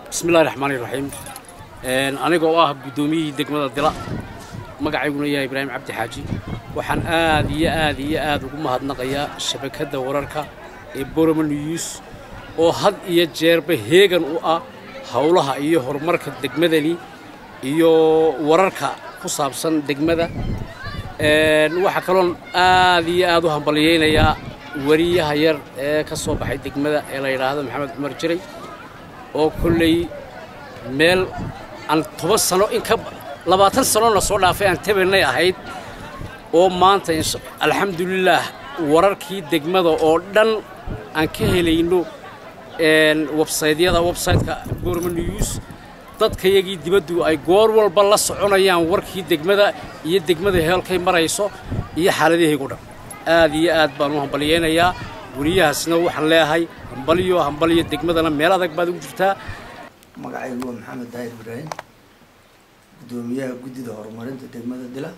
bismillahi raxmaani raxiim anigoo ah guddoomiyihii degmada dila magacayguna yahay ibraahim cabdi xaaji waxaan aad iyo aad iyo aad ugu mahadnaqayaa shabakadda wararka ee boroma news oo had iyo jeerba heegan u ah howlaha iyo horumarka degmadani iyo wararka ku saabsan degmada waxaa kaloon aad iyo aad u hambalyaynayaa wariyaha yar ee ka soo baxay degmada ee la yidhaahdo maxamed cumar jiray oo kolley meel aan toban sano in ka labaatan sanona soo dhaafay aan tabanay ahayd oo maanta alxamdulilaah wararkii degmada oo dhan aan ka helayno websaydyada websayteka gorma news dadkayagii dibaddu ay goor walba la soconayaan warkii degmada iyo degmada heelkay marayso iyo xaaladahaygu dhan aad iyo aad baan u hambalyaynayaa weriyahaasna waxaan leeyahay hambalyo hambalyo degmadana meel adag baad ugu jirtaa magacaygu waa maxamed daahir ibraahim guddoomiyaha guddida horumarinta degmada dila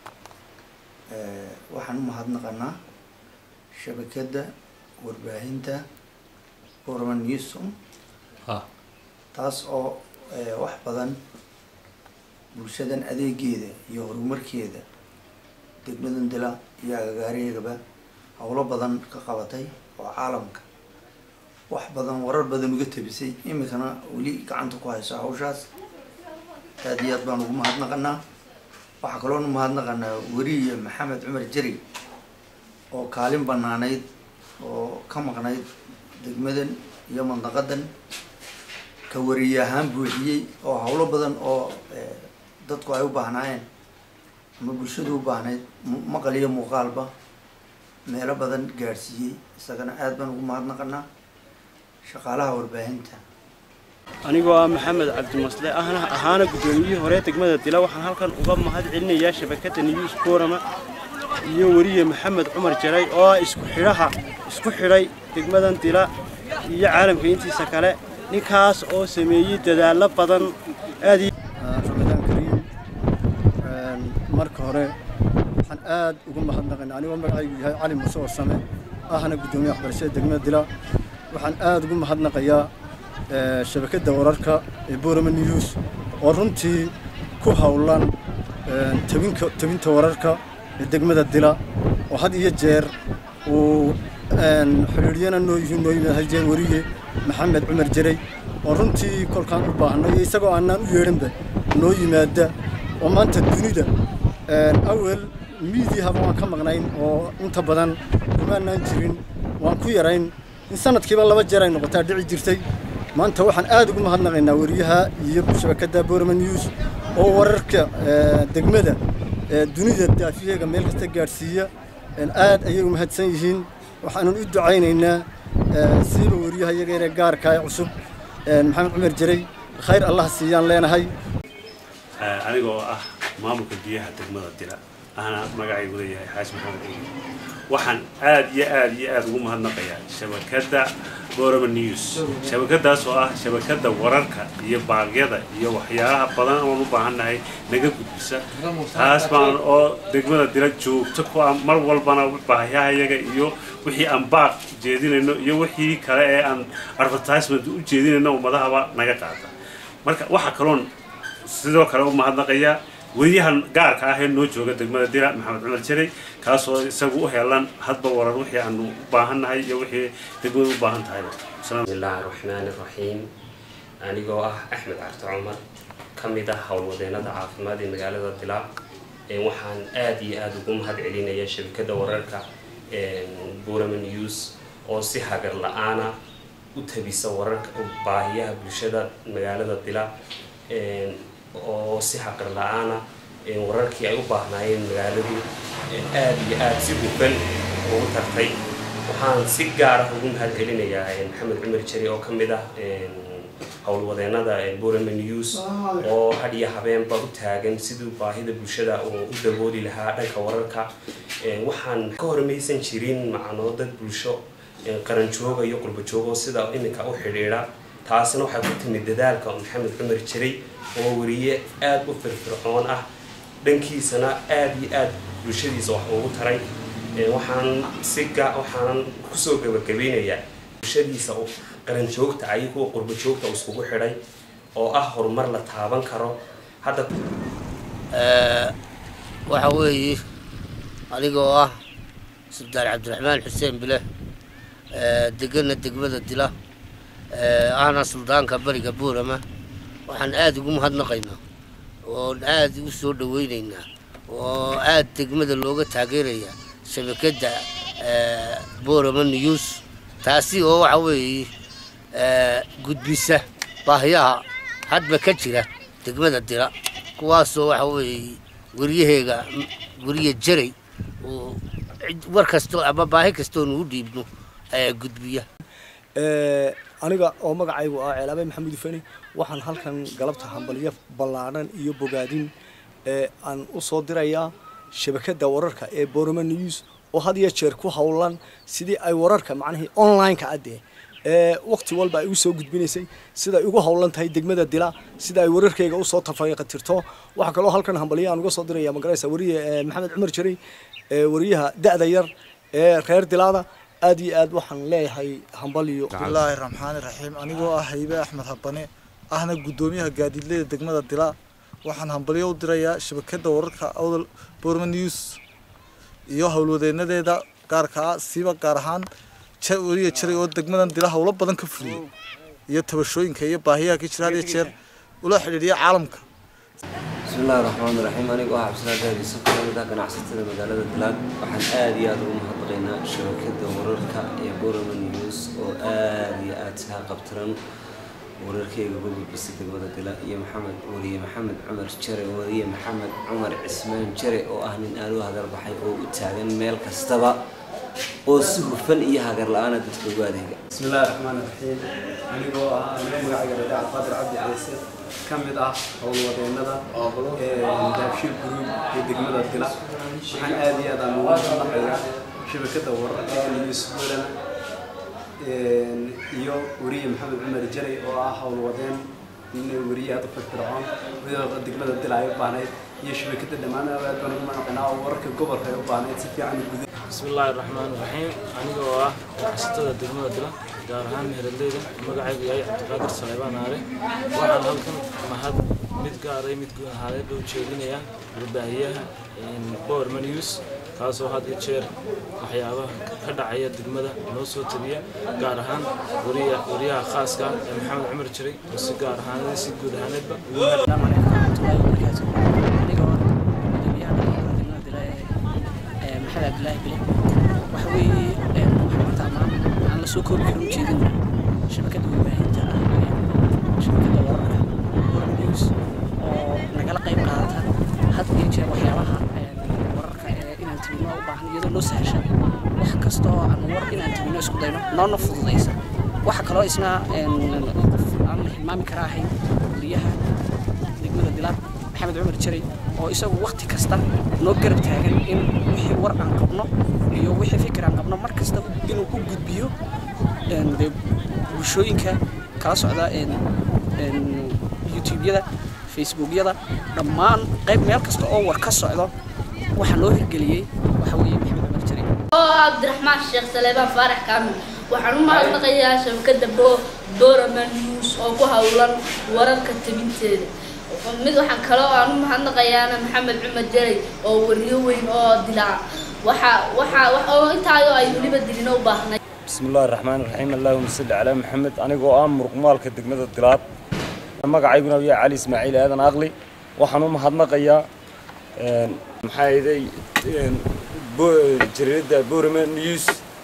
waxaan u mahadnaqanaa shabakadda warbaahinta borma newsom taas oo wax badan bulshadan adeegeeda iyo horumarkeeda degmadan dila iyo agagaariyagaba howlo badan ka qabatay oo caalamka wax badan warar badan uga tabisay iminkana weli gacanta ku hayso hawshaas aada iyo aad baan ugu mahadnaqanaa waxaa kaloon u mahadnaqanaa weriya maxamed cumar jari oo kaalin banaanayd oo ka maqnayd degmadan iyo mandaqadan ka wariye ahaan buuxiyey oo howlo badan oo dadku ay u baahnaayeen ama bulshadu u baahnayd maqal iyo muuqaalba meelo badan gaadhsiiyey isagana aada baan ugu mahadnaqanaa shaqaalaha warbaahinta anigoo ah maxamed cabdimasle ahna ahaana guddoomiyihii hore degmada dila waxaan halkan uga mahad celinayaa shabakadda news forama iyo weriye maxamed cumar jaray oo ah isku xidhaha isku xidhay degmadan dila iyo caalamka intiisa kale ninkaas oo sameeyey dadaallo badan aad ramadaan kariim marka hore waxaan aad ugu mahadnaqaynaa anigoo magacaygu yahay cali muuse warsame ahna guddoomiye waxbarashada degmada dila waxaan aad ugu mahadnaqayaa shabakadda wararka ee borama news oo runtii ku howlan tabinka tabinta wararka ee degmada dila oo had iyo jeer uu xidhiidhyana noo yihiin noo yimid hal jeer weriye maxamed cumar jaray oo runtii kolkaan u baahno iyo isagoo aanaan u yeedhanba noo yimaada oo maanta dunida awel miidiyahaba waan ka maqnayn oo inta badan kumaanaan jirin waan ku yarayn in sanadkiiba laba jeer ay noqotaa dhici jirtay maanta waxaan aad ugu mahadnaqaynaa weriyaha iyo shabakadda borama news oo wararka degmada dunida daafiyeega meel kasta gaadhsiiya aad ayay u mahadsan yihiin waxaanan u ducaynaynaa siiba weriyaha iyaga inee gaarka ee cusub maxamed cumar jaray khayr allah siiyaan leenahay aniga oo ah maamulka biyaha degmada dila ahna magacaygu leeyahay xaaji maxamed ciidi waxaan aad iyo aad iyo aad ugu mahadnaqayaa shabakadda borama news shabakadaas oo ah shabakadda wararka iyo baagyada iyo waxyaalaha badan oon u baahannahay naga gudbisa taas baan oo degmada dila joogto ku ah mar walbana baahiyahayaga iyo wixii aan baaq jeedinayno iyo wixii kale ee aan advertisement u jeedinayno ummadahaba naga qaata marka waxaa kaloon sidoo kale u mahadnaqayaa weriyahan gaarka ah ee noo jooga degmada dila maxamed cumar jaray kaasoo isagu u helan hadba warar wixii aanu u baahannahay iyo wixii degmadu u baahan tahayba bismillaahi raxmaani raxiim anigoo ah axmed carto cumar ka mid ah howlwadeennada caafimaad ee magaalada dila waxaan aad iyo aada ugu mahad celinaya shabakadda wararka burama news oo si hagar la-aana u tabisa wararka baahiyaha bulshada magaalada dila oo si xaqir la-aana wararkii ay u baahnaayeen magaaladu aad iyo aad si hufan ugu tartay waxaan si gaar ah ugu mahad celinayaa maxamed cumar jari oo ka mid ah howlwadeennada borama news oo had iyo habeenba u taagan siduu baahida bulshada uu u dabooli lahaa dhanka wararka waxaan ka hormaysan jirin macnoo dad bulsho qaranjooga iyo qurbajoogo sida iminka u xidhiidha taasina waxay ku timid dadaalka maxamed cumar jiray oo weriye aada u firfircoon ah dhankiisana aada iyo aada bulshadiisa wax ugu taray waxaan si ga waxaan kusoo gabagabeynayaa bulshadiisa qaran joogta ah iyo kuwa qurbo joogta uu iskugu xidhay oo ah horumar la taaban karo hadda waxa weeye anigoo ah sultaan cabdiraxmaan xuseen bile degana degmada dila ahna suldaanka bariga buurama waxaan aada ugu mahadnaqaynaa oon aada u soo dhaweynaynaa oo aada degmada looga taageeraya shabakadda buurama news taasi oo waxa weeye gudbisa baahiyaha hadba ka jira degmada dila kuwaasoo waxa weeye waryaheega wariye jaray oo war kastoo ama baahi kastoo nugu dhiibno ayaa gudbiya aniga oo magacaygu ah ceelaabe maxamuud ufeni waxaan halkan galabta hambalyo ballaadhan iyo bogaadin aan u soo dirayaa shabakadda wararka ee boroma news oo had iyo jeer ku howlan sidii ay wararka macnihii online-ka addee ee waqti walba ay u soo gudbinaysay sida ay ugu howlan tahay degmada dila sida ay wararkayga usoo tafaqatirto waxaa kaloo halkan hambalyo aan uga soo diraya magaraysa wariye maxamed cumar jaray wariyaha da-da yar ee reer dilaada aad iyo aad waxaan leeyahay hambalyo bismillaahi raxmaani raxiim anigoo ah haybe axmed habane ahna guddoomiyaha gaadiidleyda degmada dila waxaan hambalyo u dirayaa shabakadda wararka awdal borma news iyo howlwadeenadeeda gaarka ah siiba gaar ahaan wariya jaray oo degmadan dila howlo badan ka fuliyey iyo tabashooyinka iyo baahiyaha ka jira had iyo jeer ula xidhiidhiya caalamka bismillahi raxmaani raxiim anigoo ah cabdisalaam gaadiisa ku kamid ah ganacsatada magaalada dilaad waxaan aada iyo aada ugu mahadnaqaynaa shabakada wararka ee borama news oo aada iyo aada saa qabtiran wararkeyga uga gudbisay degmada dila iyo maxamed wariye maxamed cumar jare wariye maxamed cumar cismaan jare oo ah nin aada u hagarbaxay oo u taagan meel kastaba oo si hufan iyo hagar la-aana dadka ugu adeega bismillahi raxmaani raxiim anigoo ah anigoo magacayga radac qaadir cabdi ciise ka mid ah howlwadeennada daabshir guruub ee degmada dila waxaan aada iyo aad aan ugu mahadnaqayaa shabakadda wararka ee news holland iyo wariye maxamed cumar jaray oo ah howlwadeen wariye aad u firfircoon degmada dila ay u baahnayd iyo shabakadda dhammaan aad baan ugu mahadnaqaynaa oo wararka gobolka ay u baahnayd si fiican u guday bismillaahi raxmaani raxiim anigoo ah ganacsatada degmada dila gaar ahaan meheradleyda magacaygu yahay cabdiqaadir saleebaan aale waxaan halkan mahad mid gaaray mid guud ahaadeed u jeedinayaa warbaahiyaha borma news kaasoo had iyo jeer waxyaabaha ka dhacaya degmada noo soo tabiya gaar ahaan wariya wariyaha khaaska ah ee maxamed cumar jiray oo si gaar ahaanada si guud ahaaneedba maxamed cabdilaahi bile waxa weeye waxaan maanta ammaan aan la soo koobi karin ujeedin shabakadda warbaahinta ah shabakadda wararka wararka news oo nagala qayb qaadata had iyo jeer waxyaabaha wararka ee inaan tabino u baahan iyadoo noo sahasha wax kasta oo aan war inaan tabino isku dayno noona fududaysa waxa kaloo isna qof aan la hilmaami karaa ahayn wariyaha degmada dilaad maxamed cumar jaray oo isagu waqti kasta noo garab taagan in wixii war aan qabno iyo wixii fikir aan qabno mar kasta inuu u gudbiyo dee bulshooyinka kala socda youtubeyada facebookyada dhammaan qayb meel kasta oo war ka socdo waxaa loo hirgeliyey waxa weeye maxamed cumar jaray oo cabdiraxmaan sheekh saleebaan faarax kaamil waxaan u mahadnaqayaa shabakadda borama news oo ku howlan wararka tabinteeda mid waxaan kaloo aan u mahadnaqayaana maxamed cumar jaray oo wariyo weyn oo dilaa waxa waxa oo intaayo ay weliba dilino u baahnay bismillahi raxmaani raxiim allahuma salli calaa maxamed anigoo ah muruqmaalka degmada dilaad magacayguna yahay cali ismaaciil aadan aqli waxaan u mahadnaqayaa maxaa yeelay jariirada borama news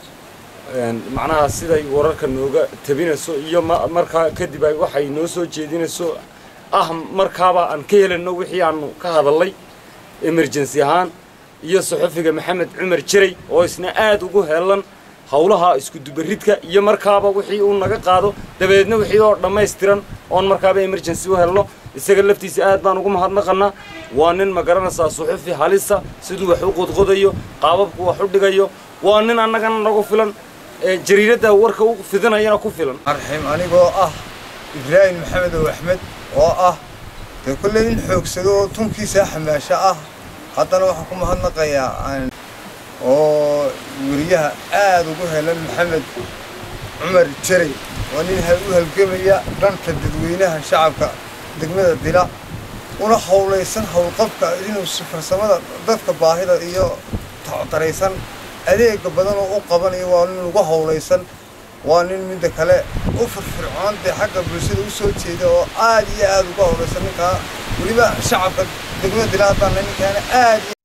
macnaha siday wararka nooga tabinayso iyo markaa kadib ay waxay noo soo jeedinayso ah markaaba aan ka helayno wixii aanu ka hadalnay emergency ahaan iyo saxufiga maxamed cumar jaray oo isna aada ugu helan howlaha isku dubaridka iyo markaaba wixii uu naga qaado dabadeedna wixii oo dhammaystiran oon markaaba emergency u helno isaga laftiisa aad baan ugu mahadnaqanaa waa nin ma garanaysaa suxufi halisa siduu wax u qodqodayo qaababku wax u dhigayo waa nin annagana nagu filan jariiradda warka u fidinayana ku filan raxiim anigoo ah ibraahim maxamed ow axmed oo ah dee kolley nin xoogsado oo tunkiisa xamaasho ah haddana waxaan ku mahadnaqayaa oo weriyaha aada ugu helan maxamed cumar jaray waa nin u halgamaya dhanka dadweynaha shacabka degmada dila una howlaysan howlqabka inuu si farsamada dadka baahida iyo daraysan adeega badan oo u qabanayo waa nin ugu howlaysan waa nin midda kale u firfircoon dee xagga bulshada u soo jeeda oo aad iyo aad uga howlaysan ninkaa weliba shacabka degmada dila haddaan ninkaana aad